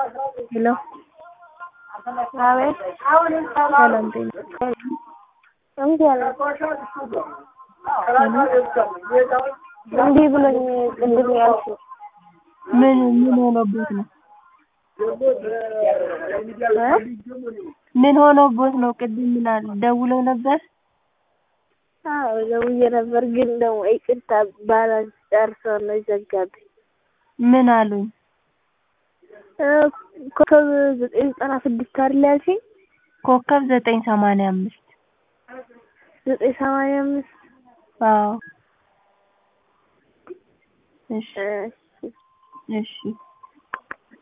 ሄሎ አቤት ሰላም ጤና እምቢ አለ እምቢ ብሎኝ ቅድም ያልኩት ምን ምን ሆኖበት ነው? ምን ሆኖበት ነው? ቅድም ምን አለ ደውለው ነበር? አዎ ደውዬ ነበር፣ ግን ደግሞ ይቅርታ ባላንስ ጨርሰው ነው የዘጋብኝ። ምን አሉኝ? ኮከብ ዘጠኝ ዘጠና ስድስት አይደል ያልሽኝ? ኮከብ ዘጠኝ ሰማንያ አምስት ዘጠኝ ሰማንያ አምስት አዎ እሺ እሺ እሺ